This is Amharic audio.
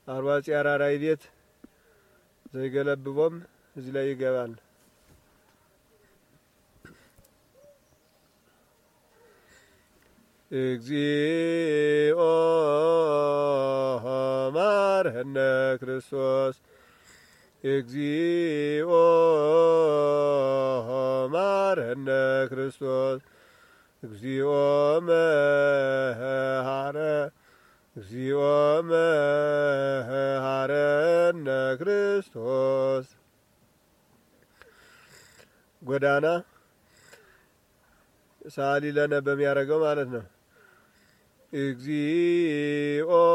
አርዋጺ አራራይ ቤት ዘይገለብቦም እዚህ ላይ ይገባል። እግዚኦ ማርህነ ክርስቶስ እግዚኦ ማርህነ ክርስቶስ እግዚኦ መሃረ እግዚኦ መሃረነ ክርስቶስ ጎዳና ሳሊ ለነ በሚያደርገው ማለት ነው። እግዚኦ